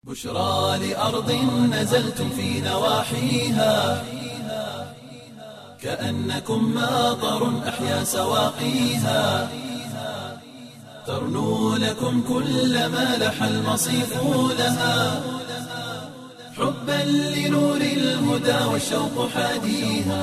بشرى لأرض نزلتم في نواحيها كأنكم ماطر أحيا سواقيها ترنو لكم كل ما لح المصيف لها حبا لنور الهدى والشوق حاديها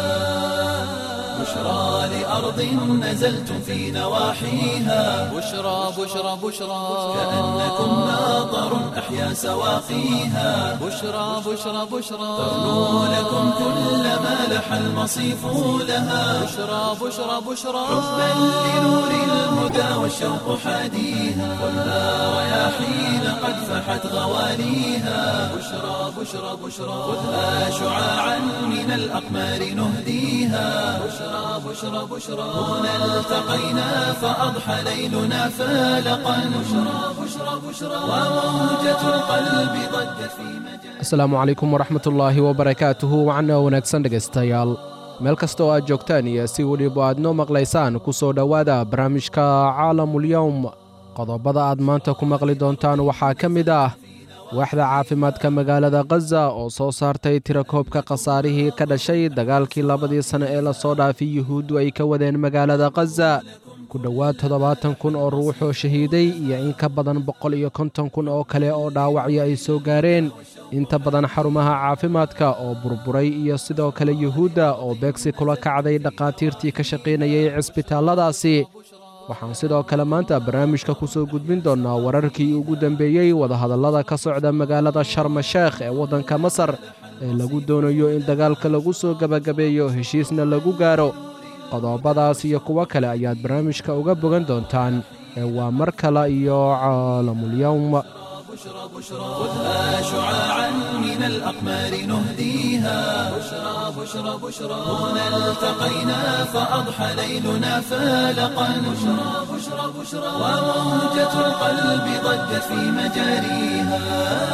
بشرى لأرض نزلتم في نواحيها بشرى بشرى بشرى كأنكم ماطر أحيا سواقيها بشرى بشرى بشرى ترنو لكم كل ما لح المصيف لها بشرى بشرى بشرى حبا لنور الهدى والشوق حاديها والنار رياحين قد فحت غواليها بشرى بشرى بشرى خذها شعاعا من الأقمار نهديها بشرى بشرى بشرى هنا التقينا فأضحى ليلنا فالقا بشرى بشرى بشرى وموجة القلب ضجت في مجال asalaamu calaykum waraxmat ullaahi wabarakaatuhu wacna wanaagsan dhegaystayaal meel kasta oo aad joogtaan iyo si weliba aad noo maqlaysaan ku soo dhowaada barnaamijka caalamulyowm qodobada aad maanta ku maqli doontaan waxaa ka mid ah waaxda caafimaadka magaalada khaza oo soo saartay tirakoobka khasaarihii ka dhashay dagaalkii labadii sanne ee lasoo dhaafay yuhuuddu ay ka wadeen magaalada khaza ku dhowaad toddobaatan kun oo ruuxoo shahiiday iyo in ka badan boqol iyo konton kun oo kale oo dhaawacyo ay soo gaareen inta badan xarumaha caafimaadka oo burburay iyo sidoo kale yuhuudda oo beegsi kula kacday dhakhaatiirtii ka shaqaynayay cisbitaalladaasi waxaan sidoo kale maanta barnaamijka ku soo gudbin doonnaa wararkii ugu dambeeyey wadahadallada ka socda magaalada sharma sheekh ee waddanka masar ee lagu doonayo in dagaalka lagu soo gebagabeeyo heshiisna lagu gaaro qodobadaas iyo kuwo kale ayaad barnaamijka uga bogan doontaan ee waa mar kale iyo caalamulyowm بشرى بشرى خذها شعاعا من الأقمار نهديها بشرى بشرى بشرى هنا التقينا فأضحى ليلنا فالقا بشرى بشرى بشرى وموجة القلب ضجت في مجاريها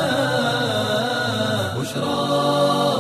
بشرى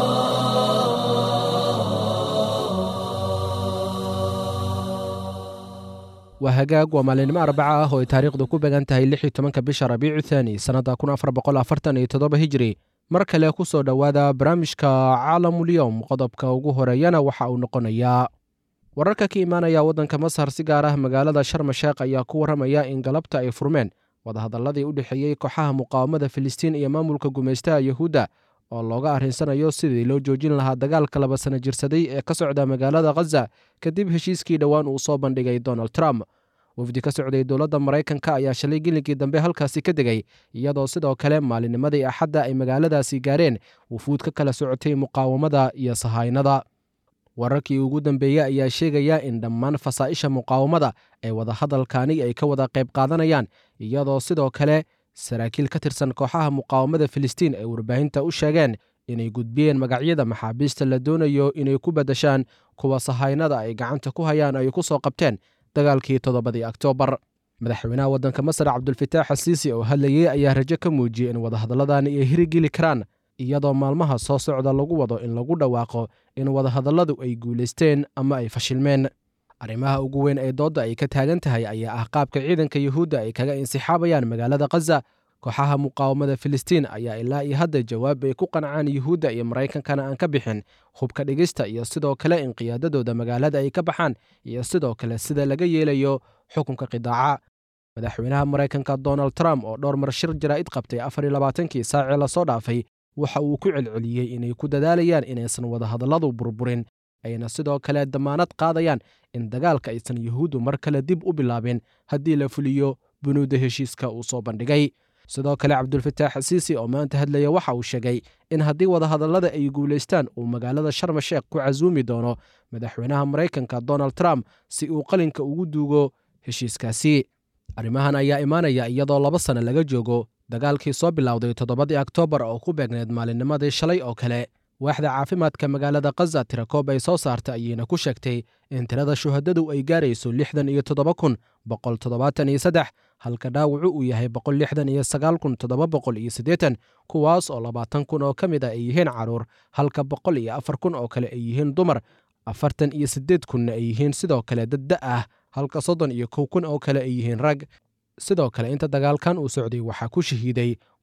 waa hagaag waa maalinimo arbaca ah oo ay taariikhdu ku began tahay lix iyo tobanka bisha rabiicu thaani sannadda kun afar boqol afartan iyo toddoba hijiri mar kale ku soo dhowaada barnaamijka caalamulyowm qodobka ugu horeeyana waxa uu noqonayaa wararka ka imaanaya waddanka masar si gaar ah magaalada sharma sheekh ayaa ku warramaya in galabta ay furmeen wadahadalladii u dhexeeyey kooxaha muqaawamada filistiin iyo maamulka gumaystaha yuhuudda oo looga arrinsanaya sidii loo joojin lahaa dagaalka laba sana jirsaday ee ka socda magaalada khaza kadib heshiiskii dhowaan uu soo bandhigay donald trump wafdi ka socday dowladda maraykanka ayaa shalay gelinkii dambe halkaasi ka degay iyadoo sidoo kale maalinnimadii axadda ay magaaladaasi gaareen wufuud ka kala socotay muqaawamada iyo sahaynada wararkii ugu dambeeyey ayaa sheegaya in dhammaan fasaa'isha muqaawamada ee wadahadalkani ay ka wada qayb qaadanayaan iyadoo sidoo kale saraakiil ka tirsan kooxaha muqaawamada filistiin ay warbaahinta u sheegeen inay gudbiyeen magacyada maxaabiista la doonayo inay ku beddeshaan kuwa sahaynada ay gacanta ku hayaan ay ku soo qabteen dagaalkii toddobadii oktoobar madaxweynaha waddanka masar cabdulfataax asiisi oo hadlayey ayaa rajo ka muujiyey in wadahadalladani ay hirigeli karaan iyadoo maalmaha soo socda lagu wado in lagu dhawaaqo in wadahadalladu ay guulaysteen ama ay fashilmeen arrimaha ugu weyn ee doodda ay ka taagan tahay ayaa ah qaabka ciidanka yuhuudda ay kaga insixaabayaan magaalada khaza kooxaha muqaawamada filistiin ayaa ilaa iyo hadda jawaab ay ku qancaan yuhuudda iyo maraykankana aan ka bixin hubka dhigista iyo sidoo kale in qiyaadadooda magaalada ay ka baxaan iyo sidoo kale sida laga yeelayo xukunka qidaaca madaxweynaha maraykanka donald trump oo dhowr mar shir jaraa'id qabtay afar iyo labaatankii saacii lasoo dhaafay waxa uu ku celceliyey inay ku dadaalayaan inaysan wadahadalladu burburin ayna sidoo kale damaanad qaadayaan in dagaalka aysan yuhuuddu mar kale dib u bilaabin haddii la fuliyo bunuudda heshiiska uu soo bandhigay sidoo kale cabdulfataax asiisi oo maanta hadlaya waxa uu sheegay in haddii wadahadallada ay guulaystaan uu magaalada sharma sheekh ku casuumi doono madaxweynaha maraykanka donald trump si uu qalinka ugu duugo heshiiskaasi arrimahan ayaa imaanaya iyadoo laba sanno laga joogo dagaalkii soo bilowday toddobadii oktoobar oo ku beegneed maalinnimadii shalay oo kale waaxda caafimaadka magaalada khaza tirakoob ay soo saartay ayayna ku sheegtay in tirada shuhadadu ay gaarayso lixdan iyo toddoba kun boqol toddobaatan iyo saddex halka dhaawacu uu yahay boqol lixdan iyo sagaal kun toddoba boqol iyo siddeetan kuwaas oo labaatan kun oo ka mid a ay yihiin carruur halka boqol iyo afar kun oo kale ay yihiin dumar afartan iyo siddeed kunna ay yihiin sidoo kale dad da ah halka soddon iyo kow kun oo kale ay yihiin rag sidoo kale inta dagaalkan uu socday waxaa ku shahiiday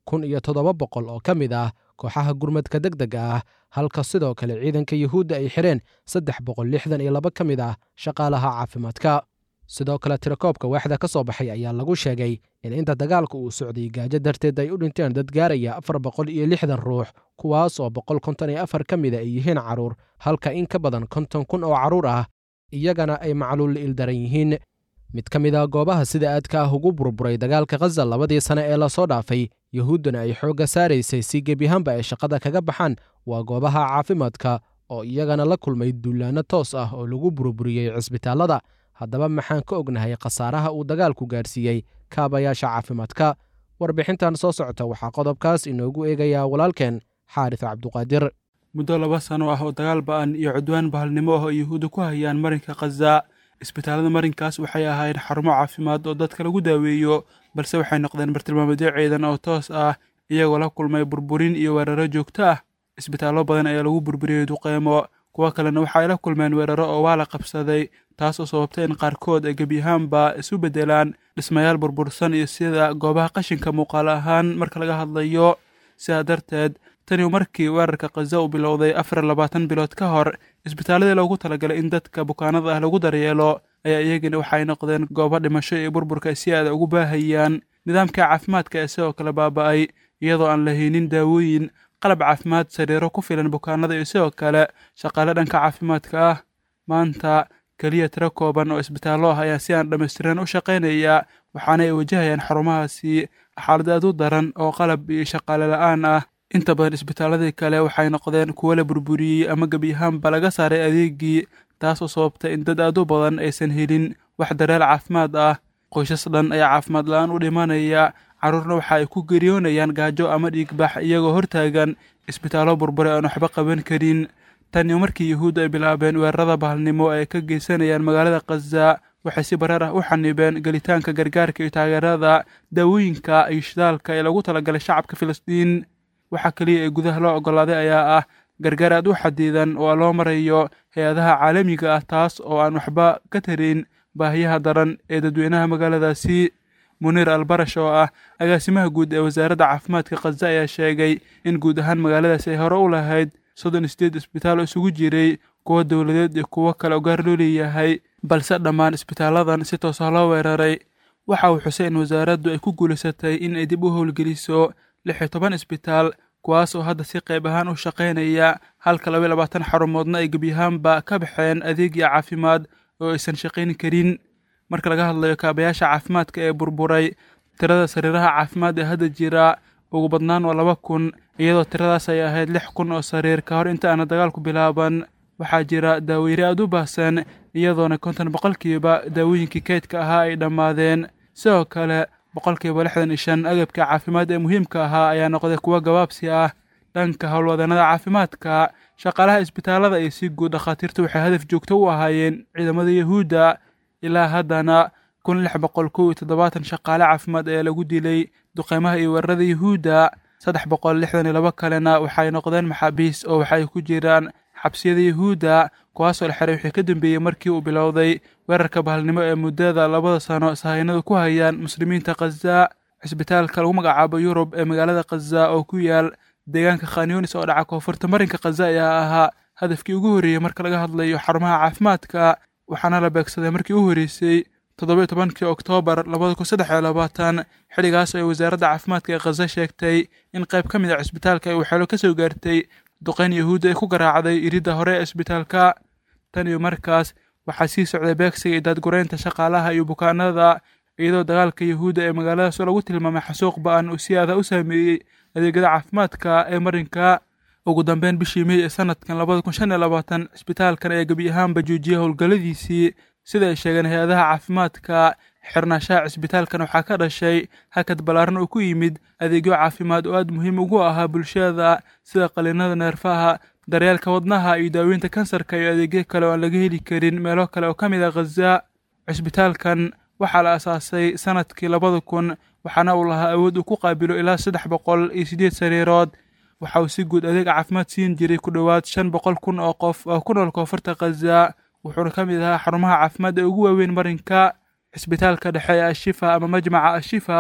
kun iyo toddoba boqol oo ka mid ah kooxaha gurmadka deg dega ah halka sidoo kale ciidanka yuhuudda ay xidheen saddex boqol lixdan iyo laba ka mid ah shaqaalaha caafimaadka sidoo kale tirakoobka waaxda ka soo baxay ayaa lagu sheegay in inta dagaalka uu socday gaajo darteed ay u dhinteen dad gaaraya afar boqol iyo lixdan ruux kuwaas oo boqol konton iyo afar ka mida ay yihiin carruur halka in ka badan konton kun oo carruur ah iyagana ay macluul ildaran yihiin mid ka mid a goobaha sida aadka ah ugu burburay dagaalka khaza labadii sane ee lasoo dhaafay yuhuudduna ay xoogga saaraysay si gebiyahaanba ay shaqada kaga baxaan waa goobaha caafimaadka oo iyagana la kulmay duulaanno toos ah oo lagu burburiyey cisbitaallada haddaba maxaan ka ognahay khasaaraha uu dagaalku gaadhsiiyey kaabayaasha caafimaadka warbixintan soo socota waxaa qodobkaas inoogu eegayaa walaalkeen xaaris cabduqaadir muddo laba sano ah oo dagaal ba'an iyo cudwaan bahalnimo ah oo yuhuudda ku hayaan marinka khaza isbitaallada marinkaas waxay ahaayeen xarumo caafimaad oo dadka lagu daaweeyo balse waxay noqdeen bartilmaameedyo ciidan oo toos ah iyagoo la kulmay burburin iyo weeraro joogto ah isbitaallo badan ayaa lagu burburiyey duqeymo kuwo kalena waxa ay la kulmeen weeraro oo waa la qabsaday taas oo sababtay in qaarkood ay gebiyahaanba isu beddelaan dhismayaal burbursan iyo sida goobaha qashinka muuqaal ahaan marka laga hadlayo sidaa darteed tani markii weerarka khaza uu bilowday afar labaatan bilood ka hor isbitaalladii loogu talagalay in dadka bukaanada ah lagu daryeelo ayaa iyagina waxay noqdeen goobo dhimasho iyo burburka ay si aada ugu baahayaan nidaamka caafimaadka ee sidoo kale baaba'ay iyadoo aan lahaynin daawooyin qalab caafimaad sariiro ku filan bukaanada iyo sidoo kale shaqaale dhanka caafimaadka ah maanta keliya tiro kooban oo isbitaallo ah ayaa si aan dhammaystiran u shaqaynaya waxaana ay wajahayaan xarumahaasi xaalad aad u daran oo qalab iyo shaqaale la'aan ah inta badan isbitaalladii kale waxay noqdeen kuwo la burburiyey ama gebiyahaanba laga saaray adeegii taas oo sababtay in dad aad u badan aysan helin wax dareel caafimaad ah qoysas dhan ayaa caafimaad la'aan u dhimanaya carruurna waxa ay ku geriyoonayaan gaajo ama dhiigbax iyagoo hortaagan isbitaallo burbure aan waxba qaban karin tan iyo markii yuhuudda ay bilaabeen weerarada bahalnimo ay ka geysanayaan magaalada khaza waxay si bareer ah u xanibeen gelitaanka gargaarka iyo taageerada daawooyinka iyo shidaalka ee lagu talagalay shacabka filistiin waxaa keliya ee gudaha loo oggolaaday ayaa ah gargaar aad u xadidan oo loo marayo hay-adaha caalamiga ah taas oo aan waxba ka tarin baahiyaha daran ee dadweynaha magaaladaasi muniir albarash oo ah agaasimaha guud ee wasaaradda caafimaadka khaza ayaa sheegay in guud ahaan magaaladaasi ay hore u lahayd soddon iyo sideed isbitaal oo isugu jiray kuwo dowladeed iyo kuwo kale oo gaar loo leeyahay balse dhammaan isbitaalladan si toosa loo weeraray waxa uu xusay in wasaaraddu ay ku guulaysatay in ay dib u howlgeliso lix iyo toban isbitaal kuwaas oo hadda si qayb ahaan u shaqaynaya halka laba iyo labaatan xarumoodna ay gebyahaanba ka baxeen adeegya caafimaad oo aysan shaqayn karin marka laga hadlayo kaabayaasha caafimaadka ee burburay tirada sariiraha caafimaad ee hadda jira ugu badnaan waa laba kun iyadoo tiradaas ay ahayd lix kun oo sariir ka hor inta aana dagaalku bilaaban waxaa jira daaweyre aad u baahsan iyadoona konton boqolkiiba daawooyinkii kaydka ahaa ay dhammaadeen sidoo kale boqolkiiba lixdan iyo shan agabka caafimaad ee muhiimka ahaa ayaa noqday kuwo gabaabsi ah dhanka howlwadanada caafimaadka shaqaalaha isbitaallada iyo si guud dhakhaatiirtu waxay hadaf joogto u ahaayeen ciidamada yuhuudda ilaa haddana kun lix boqol kow iyo toddobaatan shaqaale caafimaad ayaa lagu dilay duqeymaha iyo weerarada yuhuudda saddex boqol lixdan iyo laba kalena waxay noqdeen maxaabiis oo waxay ku jiraan xabsiyada yuhuudda kuwaasoo la xiray wixii ka dambeeyey markii uu bilowday weerarka bahalnimo ee muddada labada sano sahaynadu ku hayaan muslimiinta khaza cisbitaalka lagu magacaabo yurub ee magaalada khaza oo ku yaal deegaanka khanyunis oo dhaca koonfurta marinka khaza ayaa ahaa hadafkii ugu horreeyey marka laga hadlayo xarumaha caafimaadka waxaana la beegsaday markii u horreysay toddoba tobankii oktoobar labada kun saddex iyo labaatan xilligaas ay wasaaradda caafimaadka ee khaza sheegtay in qayb ka mid a cisbitaalka ay waxeelo ka soo gaartay duqeyn yahuudda ay ku garaacday iridda hore ee isbitaalka tan iyo markaas waxaa sii socday beegsiga iyo daadgureynta shaqaalaha iyo bukaanada iyadoo dagaalka yuhuudda ee magaaladaas oo lagu tilmaamay xasuuq ba-an uu si aada u saameeyey adeegyada caafimaadka ee marinka ugu dambeyn bishii mey ee sanadkan labada kun shan iyo labaatan cisbitaalkan ayaa gebi ahaanba joojiyay howlgalladiisii sida ay sheegeen hay-adaha caafimaadka xirnaashaha cisbitaalkan waxaa ka dhashay hakad ballaaran oo ku yimid adeegyo caafimaad oo aad muhiim ugu ahaa bulshada sida qaliinada neerfaha daryeelka wadnaha iyo daaweynta kansarka iyo adeegyo kale oo aan laga heli karin meelo kale oo ka mid a khaza cisbitaalkan waxaa la asaasay sanadkii labada kun waxaana uu lahaa awood uu ku qaabilo ilaa saddex boqol iyo siddeed sariirood waxa uu si guud adeeg caafimaad siin jiray ku dhowaad shan boqol kun oo qof oo ku nool koonfurta khaza wuxuuna ka mid ahaa xarumaha caafimaad ee ugu waaweyn marinka cisbitaalka dhexe ee ashifa ama majmaca ashifa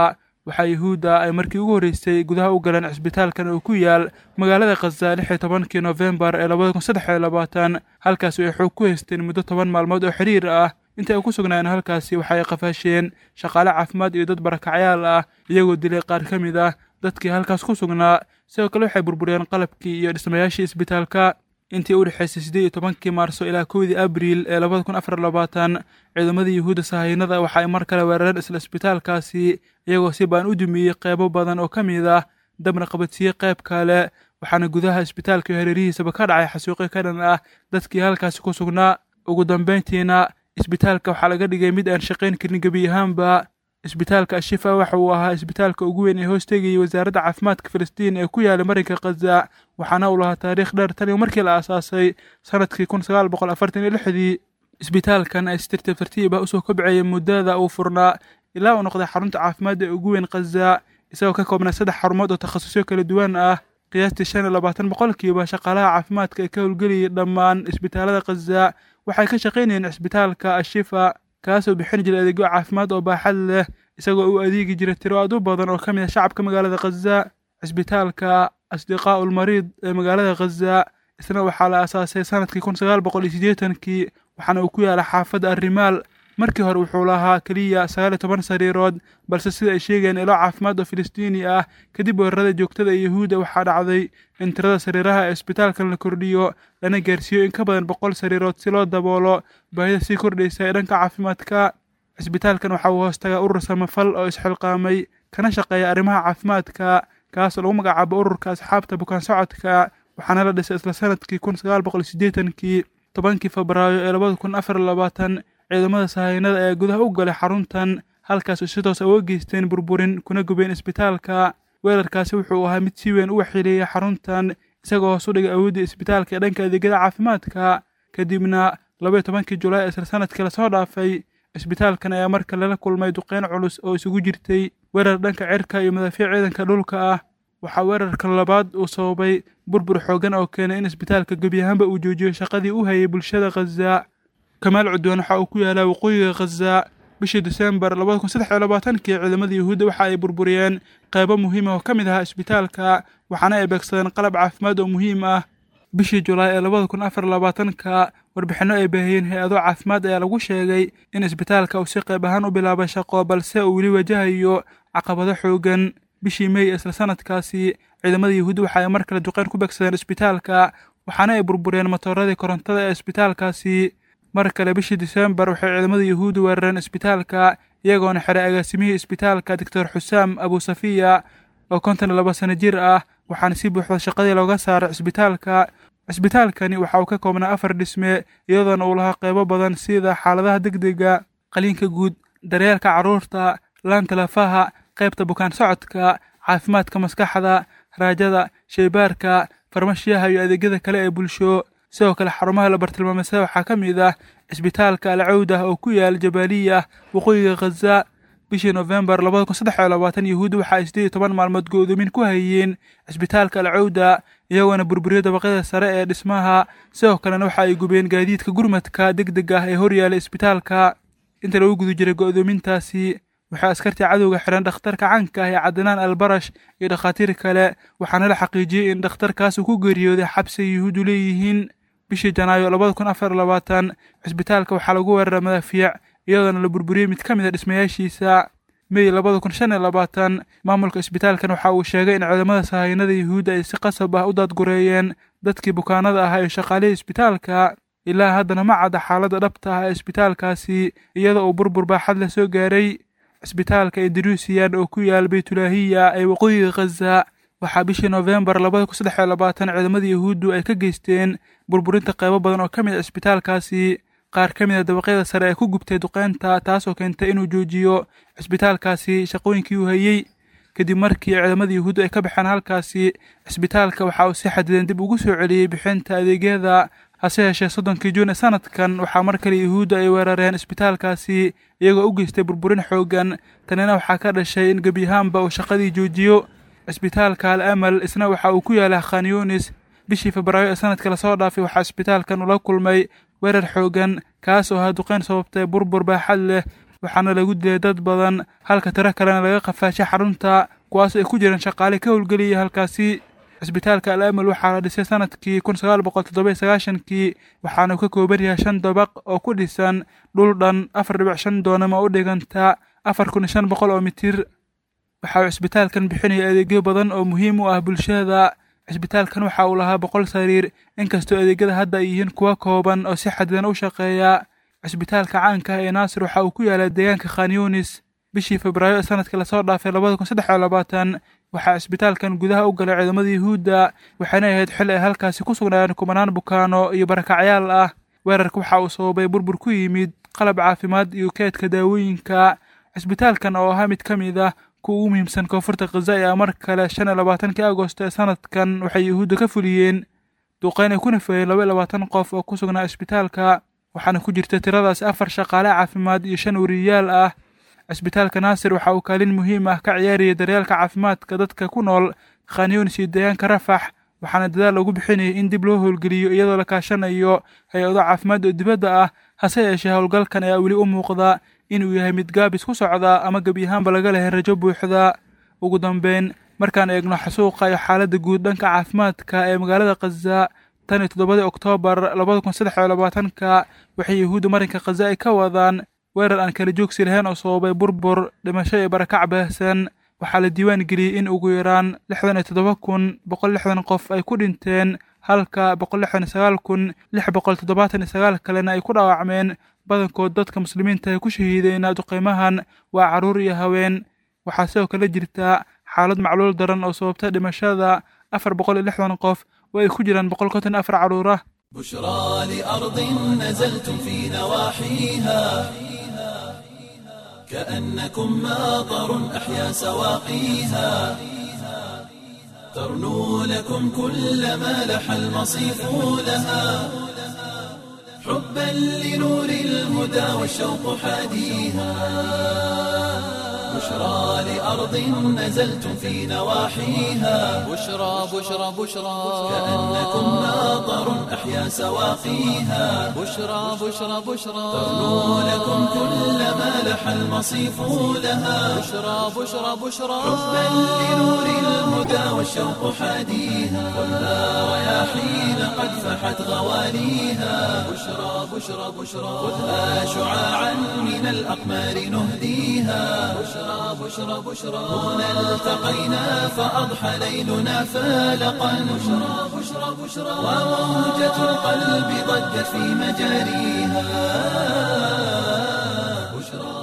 waxaa yuhuudda ay markii ugu horreysay gudaha u galeen cisbitaalkan oo ku yaal magaalada khaza lix iyo tobankii noofembar ee labada kun saddex iyo labaatan halkaasi ay xoog ku haysteen muddo toban maalmood oo xiriir ah inta ay ku sugnaayeen halkaasi waxa ay qafaasheen shaqaale caafimaad iyo dad barakacyaal ah iyagoo dilay qaar ka mid ah dadkii halkaas ku sugnaa sidoo kale waxay burburiyeen qalabkii iyo dhismayaashii isbitaalka intii u dhexaysay siddeed iyo tobankii maarso ilaa kowdii abriil ee labada kun afar labaatan ciidamadii yuhuudda sahaynada waxa ay mar kale weerareen isla isbitaalkaasi iyagoo si baan u dumiyey qeybo badan oo ka mid ah dabna qabadsiiyey qayb kale waxaana gudaha isbitaalka iyo hareerihiisaba ka dhacay xasuuqyo ka dhan ah dadkii halkaasi ku sugnaa ugu dambayntiina isbitaalka waxaa laga dhigay mid aan shaqayn karin gebi ahaanba isbitaalka ashifa waxa uu ahaa isbitaalka ugu weyn ee hoos tegayay wasaaradda caafimaadka filistiin ee ku yaalay marinka khaza waxaana uu lahaa taariikh dheer tan iyo markii la aasaasay sanadkii kun sagaal boqol afartan iyo lixdii isbitaalkan ay si tartiib tartiib ah usoo kobcayay muddada uu furnaa ilaa uu noqday xarunta caafimaadda ee ugu weyn khaza isagoo ka koobnaa saddex xarumood oo takhasusyo kala duwan ah qiyaastii shan iyo labaatan boqolkiiba shaqaalaha caafimaadka ee ka howlgelayay dhammaan isbitaalada khaza waxay ka shaqaynayeen cisbitaalka ashifa kaasoo bixin jiray adeegyo caafimaad oo baaxad leh isagoo u adeegi jiray tiro aad u badan oo ka mid ah shacabka magaalada khaza cisbitaalka asdiqaa ulmariid ee magaalada khaza isna waxaa la aasaasay sanadkii kun sagaal boqol iyo siddeetankii waxaana uu ku yaala xaafadda arrimaal markii hore wuxuu lahaa keliya sagaal iyo toban sariirood balse sida ay sheegayeen ilo caafimaad oo filistiini ah kadib weerarada joogtada ee yuhuudda waxaa dhacday in tirada sariiraha ee isbitaalkan la kordhiyo lana gaarsiiyo in ka badan boqol sariirood si loo daboolo baahida sii kordhaysa ee dhanka caafimaadka cisbitaalkan waxa uu hoos tagaa urur samafal oo isxilqaamay kana shaqeeya arrimaha caafimaadka kaasoo lagu magacaabo ururka asxaabta bukaan socodka waxaana la dhisay isla sanadkii kun sagaal boqol iyo siddeetankii tobankii febraayo ee labada kun afar labaatan ciidamada sahaynada ayaa gudaha u galay xaruntan halkaas oo si toos uga geysteen burburin kuna gubeen isbitaalka weerarkaasi wuxuu ahaa mid si weyn u waxyeeleeyay xaruntan isagoo hoos u dhigay awoodda isbitaalka ee dhanka adeegyada caafimaadka kadibna labaiyo tobankii julaay ee isla sanadkii lasoo dhaafay isbitaalkan ayaa marka lala kulmay duqeyn culus oo isugu jirtay weerar dhanka cirka iyo madaafiic ciidanka dhulka ah waxaa weerarka labaad uu sababay burbur xoogan oo keenay in isbitaalka gebi ahaanba uu joojiyo shaqadii u hayay bulshada khaza kamaal cudwaan waxa uu ku yaalaa waqooyiga khaza bishii disembar labada kun saddex iyo labaatankii ciidamada yuhuudda waxa ay burburiyeen qaybo muhiim ah oo ka mid ahaa isbitaalka waxaana ay beegsadeen qalab caafimaad oo muhiim ah bishii julaay ee labada kun afar labaatanka warbixinno ay baahiyeen hay-ado caafimaad ayaa lagu sheegay in isbitaalka uu si qayb ahaan u bilaabay shaqo balse uu weli wajahayo caqabado xoogan bishii mey isla sanadkaasi ciidamada yuhuudda waxa ay mar kale duqeyn ku beegsadeen isbitaalka waxaana ay burburiyeen matooradii korontada ee isbitaalkaasi mar kale bishii disembar waxay ciidamada yuhuudda weerareen isbitaalka iyagoona xiray agaasimihii isbitaalka doctor xusaam abusafiya oo konton iyo laba sano jir ah waxaana si buuxda shaqadii looga saaray cisbitaalka cisbitaalkani waxa uu ka koobnaa afar dhisme iyadoona uu lahaa qaybo badan sida xaaladaha degdega qaliinka guud daryeelka carruurta laanta lafaha qaybta bukaan socodka caafimaadka maskaxda raajada sheybaarka farmashiyaha iyo adeegyada kale ee bulsho sidoo kale xarumaha la bartilmaameysa waxaa ka mid ah cisbitaalka alcawdah oo ku yaal jabaaliya waqooyiga khaza bishii nofembar labada kun saddex iyo labaatan yuhuudda waxa ay siddeed iyo toban maalmood go'doomin ku hayeen cisbitaalka alcawda iyagoona burburiyo dabaqyada sare ee dhismaha sidoo kalena waxa ay gubeen gaadiidka gurmadka deg deg ah ee horyaala isbitaalka inta lagu guda jiray go'doomintaasi waxaa askartii cadowga xihan dhakhtarka canka ah ee cadnaan albarash iyo dhakhaatiir kale waxaana la xaqiijiyey in dhakhtarkaas uu ku geeriyooday xabsi ay yuhuuddu leeyihiin bishii janaayo labada kun afar labaatan cisbitaalka waxaa lagu weeraray madaafiic iyadoona la burburiyey mid ka mid a dhismayaashiisa mey labada kun shan iyo labaatan maamulka isbitaalkan waxa uu sheegay in ciidamada sahaynada yuhuudda ay si qasab ah u daadgureeyeen dadkii bukaanada ahaa iyo shaqaalihii isbitaalka ilaa haddana ma cadda xaaladda dhabta ah ee isbitaalkaasi iyadoo uu burbur baaxad la soo gaaray cisbitaalka induruusiyan oo ku yaal baytulaahiya ee waqooyiga khaza waxaa bishii noofembar labada kun saddex iyo labaatan ciidamada yuhuuddu ay ka geysteen burburinta qaybo badan oo ka mid a cisbitaalkaasi qaar ka mid a dabaqyada sare ee ku gubtay duqeynta taasoo keentay inuu joojiyo cisbitaalkaasi shaqooyinkii uu hayey kadib markii ciidamada yuhuuddu ay ka baxeen halkaasi cisbitaalka waxa uu si xadidan dib ugu soo celiyey bixinta adeegyada hase yeeshee soddonkii juun ee sanadkan waxaa mar kale yuhuudda ay weerareen isbitaalkaasi iyagoo u geystay burburin xooggan tanina waxaa ka dhashay in gebi ahaanba uu shaqadii joojiyo cisbitaalka al amal isna waxa uu ku yaalaa khan yunis bishii febraayo ee sanadka lasoo dhaafay waxaa isbitaalkan ula kulmay weerar xooggan kaas oo ahaa duqeyn sababtay burbur baaxad leh waxaana lagu dilay dad badan halka tiro kalena laga qafaashay xarunta kuwaas ay ku jiraan shaqaale ka howlgeliyay halkaasi cisbitaalka al amal waxaa la dhisay sanadkii kun sagaal boqol toddoba sagaashankii waxaana uu ka kooban yahay shan dabaq oo ku dhisan dhul dhan afar dhibic shan doonama u dhiganta afar kun iyo shan boqol oo mitir waxa uu cisbitaalkan bixinaya adeegyo badan oo muhiim u ah bulshada cisbitaalkan waxa uu lahaa boqol sariir inkastoo adeegyada hadda ay yihiin kuwa kooban oo si xadidan u shaqeeya cisbitaalka caanka ah ee naasir waxa uu ku yaalaa deegaanka khan yunis bishii febraayo ee sanadkii lasoo dhaafay labada kun saddex iyo labaatan waxaa cisbitaalkan gudaha u galay ciidamada yuhuudda waxayna ahayd xil ay halkaasi ku sugnaayeen kumanaan bukaano iyo barakacyaal ah weerarka waxa uu sababay burbur ku yimid qalab caafimaad iyo keedka daawooyinka cisbitaalkan oo ahaa mid ka mid ah kuwa ugu muhiimsan koonfurta khaza ayaa mar kale shan iyo labaatankii agosto ee sanadkan waxay yuhuudda ka fuliyeen duqeyn ay ku nafeeyeen laba iyo labaatan qof oo ku sugnaa cisbitaalka waxaana ku jirta tiradaas afar shaqaale caafimaad iyo shan wariyayaal ah cisbitaalka naasir waxa uu kaalin muhiim ah ka ciyaarayay daryeelka caafimaadka dadka ku nool khanyunis iyo deegaanka rafax waxaana dadaal lagu bixinayay in dib loo howlgeliyo iyadoo la kaashanayo hay-ado caafimaad oo dibadda ah hase yeeshee howlgalkan ayaa weli u muuqda inuu yahay mid gaabis ku socda ama gebi ahaanba laga lehay rajo buuxda ugu dambeyn markaan eegno xasuuqa iyo xaaladda guud dhanka caafimaadka ee magaalada khaza tan iyo toddobadii oktoobar labada kun saddex iyo labaatanka waxay yuhuudda marinka khaza ay ka wadaan weerar aan kala joogsi lahayn oo sababay burbur dhimasho iyo barakac baahsan waxaa la diiwaan geliyey in ugu yaraan lixdan iyo toddoba kun boqol lixdan qof ay ku dhinteen halka boqol lixdan iyo sagaal kun lix boqol toddobaatan iyo sagaal kalena ay ku dhaawacmeen badankood dadka muslimiinta ay ku shahiideen duqeymahan waa carruur iyo haween waxaa sidoo kale jirta xaalad macluul daran oo sababta dhimashada afar boqol iyo lixdan qof oo ay ku jiraan boqol konton afar carruur ah بشرى لأرض نزلتم في نواحيها كأنكم ماطر أحيا سواقيها ترنو لكم كل ما لح المصيف لها حبا لنور الهدى والشوق حاديها بشرى لأرض نزلتم في نواحيها بشرى بشرى بشرى كأنكم ماطر أحيا سواقيها بشرى بشرى بشرى ترنو لكم كل ما لح المصيف لها بشرى بشرى بشرى حبا لنور الهدى والشوق حاديها كلها رياحين قد فحت غواليها بشرى بشرى بشرى خذها شعاعا من الأقمار نهديها بشرى بشرى بشرى هنا التقينا فأضحى ليلنا فالقا بشرى بشرى بشرى وموجة القلب ضجت في مجاريها بشرى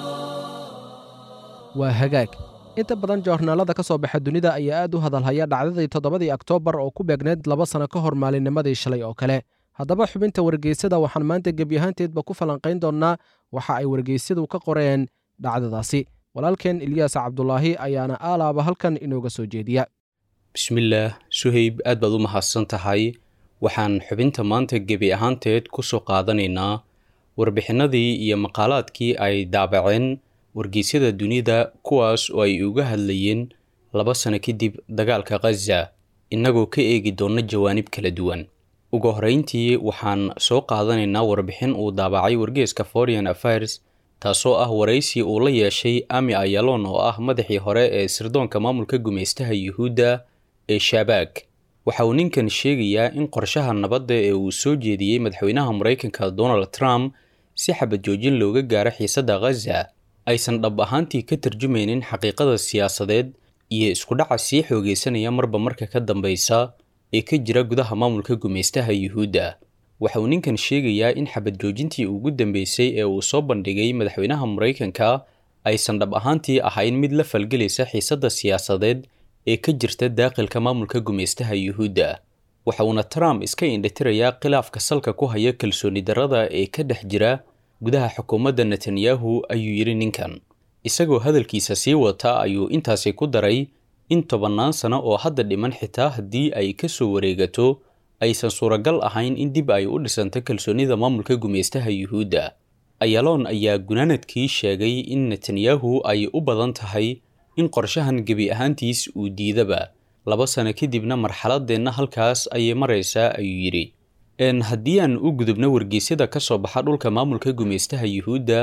waa hagaag inta badan joornaalada ka soo baxa dunida ayaa aad u hadalhaya dhacdadii toddobadii oktoobar oo ku beegneyd laba sano ka hor maalinnimadii shalay oo kale haddaba xubinta wargeysada waxaan maanta gebi ahaanteedba ku falanqayn doonnaa waxa ay wargeysyadu ka qoreen dhacdadaasi walaalkeen ilyaas cabdulaahi ayaana aalaaba halkan inooga soo jeediya bismillaah suhayb aad baad u mahadsan tahay waxaan xubinta maanta gebi ahaanteed ku soo qaadanaynaa warbixinadii iyo maqaalaadkii ay daabaceen wargeysyada dunida kuwaas oo ay uga hadlayeen laba sano kadib dagaalka khaza innagoo ka eegi doona jawaanib kala duwan ugu horreyntii waxaan soo qaadanaynaa warbixin uu daabacay wargeeska foreign affairs taasoo ah waraysi uu la yeeshay ami ayalon oo ah madaxii hore ee sirdoonka maamulka gumaystaha yuhuudda ee shabaag waxa uu ninkan sheegayaa in qorshaha nabadda ee uu soo jeediyey madaxweynaha maraykanka donald trump si xabad joojin looga gaaro xiisadda khaza aysan dhab ahaantii ka tarjumaynin xaqiiqada siyaasadeed iyo iskudhaca sii xoogeysanaya marba marka ka dambeysa ee ka jira gudaha maamulka gumaystaha yuhuudda waxa uu ninkan sheegayaa in xabad joojintii ugu dambeysay ee uu soo bandhigay madaxweynaha maraykanka aysan dhab ahaantii ahayn mid la falgelaysa xiisadda siyaasadeed ee ka jirta daaqilka maamulka gumaystaha yuhuudda waxa uuna trump iska indhitirayaa khilaafka salka ku haya kalsooni darrada ee ka dhex jira gudaha xukuumadda netanyahu ayuu yidhi ninkan isagoo hadalkiisa sii wata ayuu intaasi ku daray in tobannaan sano oo hadda dhiman xitaa haddii ay ka soo wareegato aysan suuragal ahayn in dib ay u dhisanto kalsoonida maamulka gumaystaha yuhuudda ayaloon ayaa gunaanadkii sheegay in netanyahu ay u badan tahay in qorshahan gebi ahaantiis uu diidaba laba sano kadibna marxaladeenna halkaas ayay maraysaa ayuu yidhi n haddii aan u gudubno wargeysyada ka soo baxa dhulka maamulka gumaystaha yuhuudda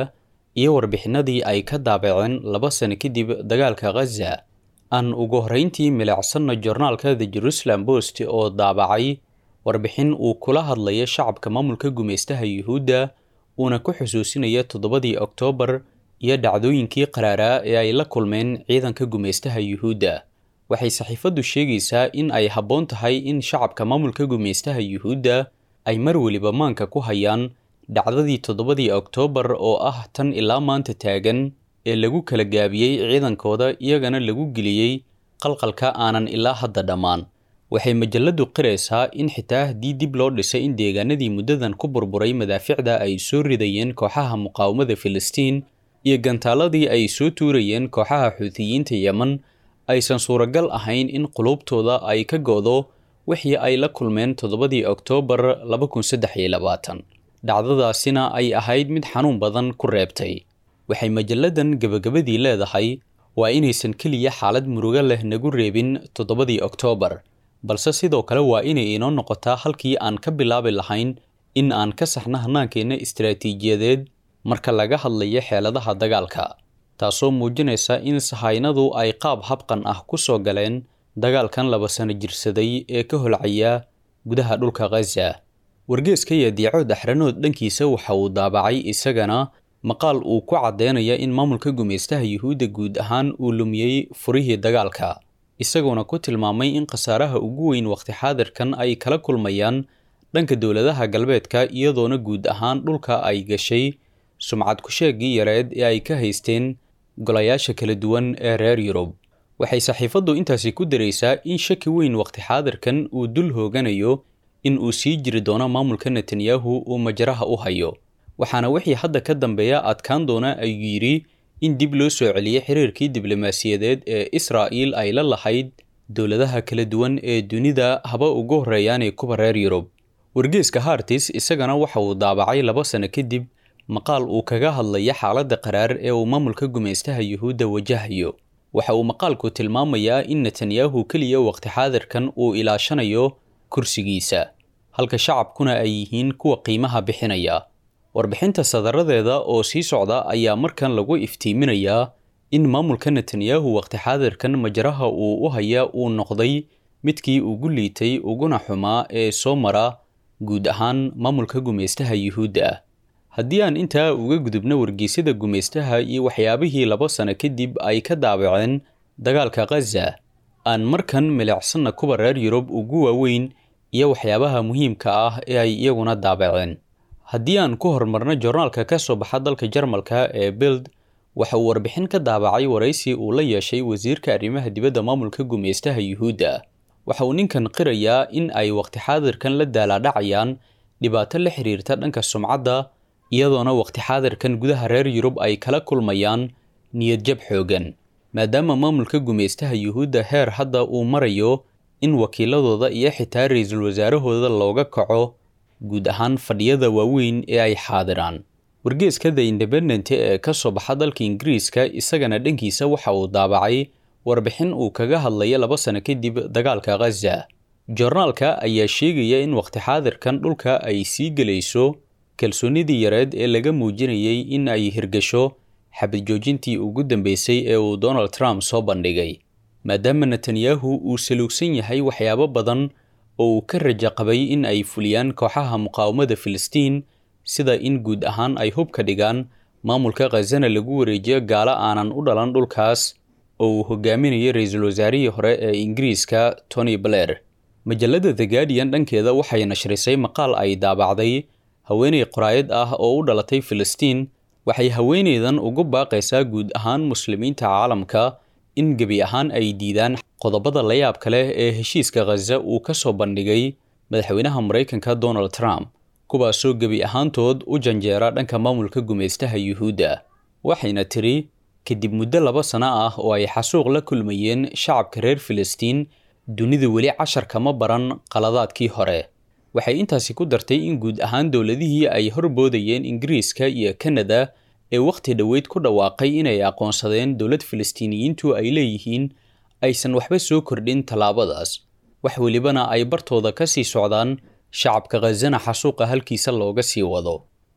iyo warbixinadii ay ka daabaceen laba sano kadib dagaalka khaza aan ugu horreyntii milicsanno jornaalka the jerusalem post oo daabacay warbixin uu kula hadlaya shacabka maamulka gumaystaha yuhuudda uuna ku xusuusinaya toddobadii oktoobar iyo dhacdooyinkii qaraaraa ee ay la kulmeen ciidanka gumaystaha yuhuudda waxay saxiifaddu sheegaysaa in ay habboon tahay in shacabka maamulka gumaystaha yuhuudda ay mar weliba maanka ku hayaan dhacdadii toddobadii oktoobar oo ah tan ilaa maanta taagan ee lagu kala gaabiyey ciidankooda iyagana lagu geliyey qalqalka aanan ilaa hadda dhammaan waxay majalladdu qiraysaa in xitaa haddii dib loo dhisay in deegaanadii muddadan ku burburay madaaficda ay soo ridayeen kooxaha muqaawamada filistiin iyo gantaaladii ay soo tuurayeen kooxaha xuutiyiinta yemen aysan suuragal ahayn in qulubtooda ay ka go'do wixii ay la kulmeen toddobadii oktoobar laba kun saddex iyo labaatan dhacdadaasina ay ahayd mid xanuun badan ku reebtay waxay majalladan gebagabadii leedahay waa inaysan keliya xaalad murugo leh nagu reebin toddobadii oktoobar balse sidoo kale waa inay inoo noqotaa halkii aan ka bilaabi lahayn in aan ka saxno hannaankeenna istaraatiijiyadeed marka laga hadlayo xeeladaha dagaalka taasoo muujinaysa in sahaynadu ay qaab habqan ah ku soo galeen dagaalkan laba sano jirsaday ee ka holcaya gudaha dhulka khaza wargeeska yadiico daxranood dhankiisa waxa uu daabacay isagana maqaal uu ku caddeynaya in maamulka gumaystaha yuhuudda guud ahaan uu lumiyey furihii dagaalka isagoona ku tilmaamay in khasaaraha ugu weyn waqti xaadirkan ay kala kulmayaan dhanka dowladaha galbeedka iyadoona guud ahaan dhulka ay gashay sumcad ku-sheegii yareed ee ay ka haysteen golayaasha kala duwan ee reer yurub waxay saxiifaddu intaasi ku daraysaa in shaki weyn waqti xaadirkan uu dul hooganayo in uu sii jiri doono maamulka netanyahu uu majaraha u hayo waxaana wixii hadda ka dambeeya adkaan doona ayuu yidhi in dib loo soo celiyey xiriirkii diblomaasiyadeed ee israa'iil ay la lahayd dowladaha kala duwan ee dunida haba ugu horreeyaanee kuwa reer yurub wargeeska hartis isagana waxa uu daabacay laba sano kadib maqaal uu kaga hadlaya xaaladda qaraar ee uu maamulka gumaystaha yuhuudda wajahayo waxa uu maqaalku tilmaamayaa in netanyahu keliya waqti xaadirkan uu ilaashanayo kursigiisa halka shacabkuna ay yihiin kuwa qiimaha bixinaya warbixinta sadaradeeda oo sii socda ayaa markan lagu iftiiminayaa in maamulka netanyahu waqti xaadirkan majaraha uu u haya uu noqday midkii ugu liitay uguna xumaa ee soo mara guud ahaan maamulka gumaystaha yuhuudda ah haddii aan intaa uga gudubno wargeysyada gumaystaha iyo waxyaabihii laba sano kadib ay ka daabaceen dagaalka khaza aan markan milicsanna kuwa reer yurub ugu waaweyn iyo waxyaabaha muhiimka ah ee ay iyaguna daabaceen haddii aan ku horumarno jornaalka ka soo baxa dalka jarmalka ee bild waxa uu warbixin ka daabacay waraysi uu la yeeshay wasiirka arrimaha dibadda maamulka gumaystaha yuhuudda waxa uu ninkan qirayaa in ay waqti xaadirkan la daalaadhacayaan dhibaato la xiriirta dhanka sumcadda iyadoona waqti xaadirkan gudaha reer yurub ay kala kulmayaan niyadjab xoogan maadaama maamulka gumaystaha yuhuudda heer hadda uu marayo in wakiiladooda iyo xitaa ra-iisul wasaarahooda looga kaco guud ahaan fadhiyada waaweyn ee ay xaadiraan wargeeska the independent ee ka soo baxa dalka ingiriiska isagana dhankiisa waxa uu daabacay warbixin uu kaga hadlaya laba sano kadib dagaalka khaza joornaalka ayaa sheegaya in waqti xaadirkan dhulka ay sii gelayso kalsoonidii yareed ee laga muujinayay in ay hirgasho xabad joojintii ugu dambeysay ee uu donald trump soo bandhigay maadaama netanyahu uu saluugsan yahay waxyaabo badan oo uu ka raja qabay in ay fuliyaan kooxaha muqaawamada filistiin sida in guud ahaan ay hub ka dhigaan maamulka khazana lagu wareejiyo gaalo aanan u dhalan dhulkaas oo uu hogaaminayo ra-iisul wasaarihii hore ee ingiriiska tony blair majalladda the guardian dhankeeda waxay nashrisay maqaal ay daabacday haweeney qoraayad ah oo u dhalatay filistiin waxay haweeneydan ugu baaqaysaa guud ahaan muslimiinta caalamka in gebi ahaan ay diidaan qodobada layaabka leh ee heshiiska khaza uu ka soo bandhigay madaxweynaha maraykanka donald trump kuwaasoo gebi ahaantood u janjeera dhanka maamulka gumaystaha yuhuudda waxayna tiri kadib muddo laba sano ah oo ay xasuuq la kulmayeen shacabka reer filistiin dunidu weli cashar kama baran qaladaadkii hore waxay intaasi ku dartay in guud ahaan dowladihii ay horboodayeen ingiriiska iyo kanada ee wakhti dhoweyd ku dhawaaqay inay aqoonsadeen dowlad filistiiniyiintu ay leeyihiin aysan waxba soo kordhin tallaabadaas wax welibana ay bartooda ka sii socdaan shacabka khazana xasuuqa halkiisa looga sii wado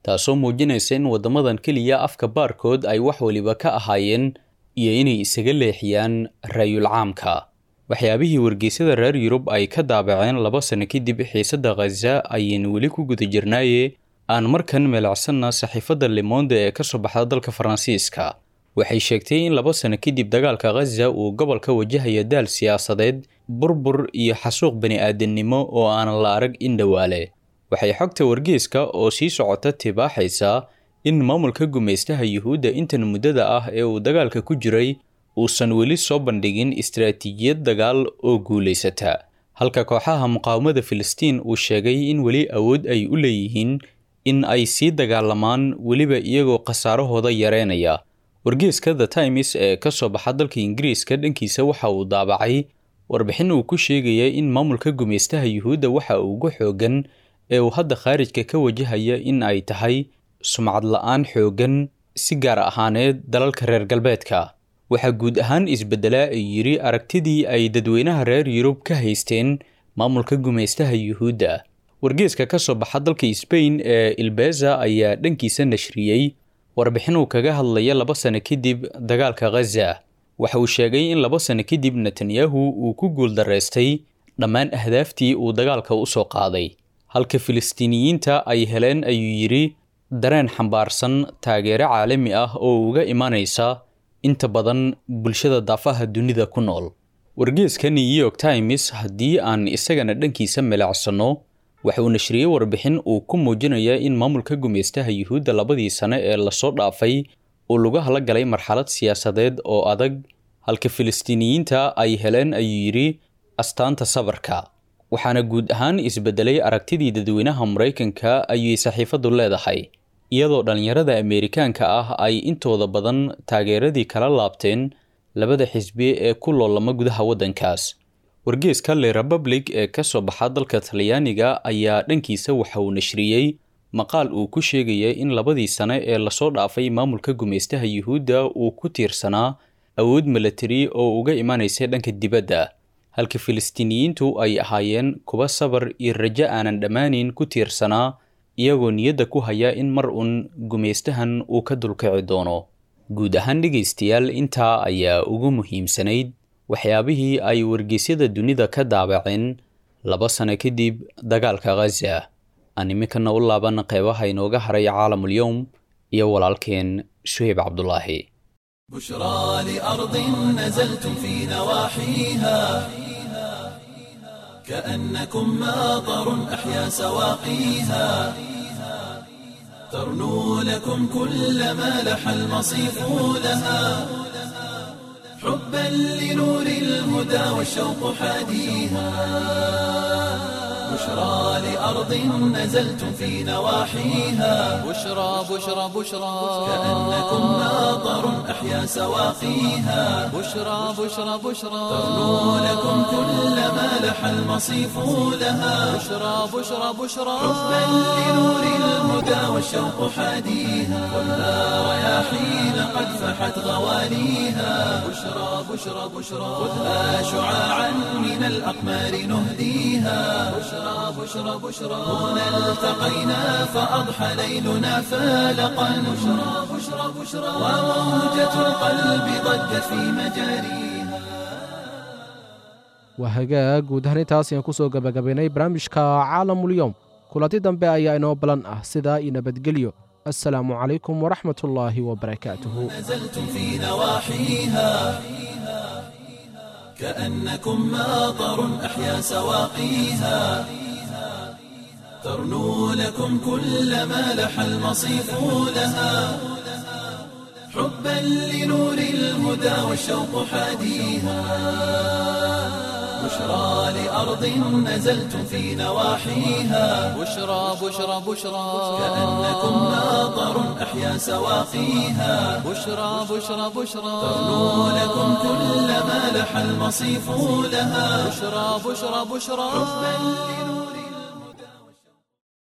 taasoo muujinaysa in waddamadan keliya afka baarkood ay wax waliba ka ahaayeen iyo inay isaga leexiyaan raayul caamka waxyaabihii wargeysyada reer yurub ay ka daabaceen laba sano kadib xiisadda khaza ayaynu weli ku guda jirnaaye aan markan meelacsanna saxiifadda limonde ee ka soo baxda dalka faransiiska waxay sheegtay in laba sano kadib dagaalka khaza uu gobolka wajahaya daal siyaasadeed burbur iyo xasuuq bani-aadamnimo oo aanan la arag in dhowaale waxay xogta wargeeska oo sii socota tibaaxaysaa in maamulka gumaystaha yuhuudda intan muddada ah ee uu dagaalka ku jiray uusan weli soo bandhigin istaraatiijiyad dagaal oo guulaysata halka kooxaha muqaawamada filistiin uu sheegay in weli awood ay u leeyihiin in ay sii dagaalamaan weliba iyagoo khasaarahooda yareynaya wargeeska the times ee ka soo baxa dalka ingiriiska dhankiisa waxa uu daabacay warbixin uu ku sheegaya in maamulka gumaystaha yuhuudda waxa ugu xoogan ee uu hadda khaarijka ka wajahaya in ay tahay sumcad la-aan xoogan si gaar ahaaneed dalalka reer galbeedka waxaa guud ahaan isbeddelaa ay yidhi aragtidii ay dadweynaha reer yurub ka haysteen maamulka gumaystaha yuhuudda wargeeska ka soo baxa dalka sbain ee ilbeza ayaa dhankiisa nashriyey warbixin uu kaga hadlaya laba sano kadib dagaalka khaza waxa uu sheegay in laba sano kadib netanyahu uu ku guuldaraystay dhammaan ahdaaftii uu dagaalka u soo qaaday halka filistiiniyiinta ay heleen ayuu yidhi dareen xambaarsan taageero caalami ah oo uga imanaysa inta badan bulshada daafaha dunida ku nool wargeeska new york times haddii aan isagana dhankiisa melacsanno waxa uu nashriyey warbixin uu ku muujinaya in maamulka gumaystaha yuhuudda labadii sane ee lasoo dhaafay uu lagu hala galay marxalad siyaasadeed oo adag halka filistiiniyiinta ay heleen ayuu yidhi astaanta sabarka waxaana guud ahaan isbedelay aragtidii dadweynaha maraykanka ayay saxiifaddu leedahay iyadoo dhallinyarada ameerikaanka ah ay intooda badan taageeradii kala laabteen labada xisbi ee ku loolama gudaha waddankaas wargeeska le republic ee ka soo baxa dalka talyaaniga ayaa dhankiisa waxa uu nashriyey maqaal uu ku sheegaya in labadii sane ee lasoo dhaafay maamulka gumaystaha yuhuudda uu ku tiirsanaa awood milatari oo uga imanaysay dhanka dibadda halka filistiiniyiintu ay ahaayeen kuwa sabar iyo rajo aanan dhammaanin ku tiirsanaa iyagoo niyadda ku haya in mar uun gumaystahan uu ka dulkici doono guud ahaan dhegaystayaal intaa ayaa ugu muhiimsanayd waxyaabihii ay wargeysyada dunida ka daabaceen laba sano kadib dagaalka khaza aan iminkana u laaban qeybaha inooga haray caalamul-yowm iyo walaalkeen suheyb cabdulaahi بشرى لأرض نزلتم في نواحيها كأنكم ماطر أحيا سواقيها ترنو لكم كل ما لح المصيف لها حبا لنور الهدى والشوق حاديها بشرى لأرض نزلتم في نواحيها بشرى بشرى بشرى كأنكم ماطر أحيا سواقيها بشرى بشرى بشرى ترنو لكم كل ما لح المصيف لها بشرى بشرى بشرى حبا لنور الهدى والشوق حاديها خذها رياحين قد فحت غواليها بشرى بشرى بشرى خذها شعاعا من الأقمار نهديها بشرى بشرى بشرى هنا التقينا فأضحى ليلنا فالقا بشرى بشرى بشرى وموجة القلب ضجت في مجاريها waa hagaag guud ahaan intaas ayaan ku soo gabagabaynay barnaamijka caalamul-yowm kulanti dambe ayaa inoo balan ah sidaa iyo nabadgelyo assalaamu calaykum waraxmat ullaahi wabarakaatuhu نزلتم في نواحيها كأنكم ماطر أحيا سواقيها ترنو لكم كل ما لح المصيف لها حبا لنور الهدى والشوق حاديها بشرى لأرض نزلتم في نواحيها بشرى بشرى بشرى كأنكم ماطر أحيا سواقيها بشرى بشرى بشرى ترنو لكم كل ما لح المصيف لها بشرى بشرى بشرى حبا لنور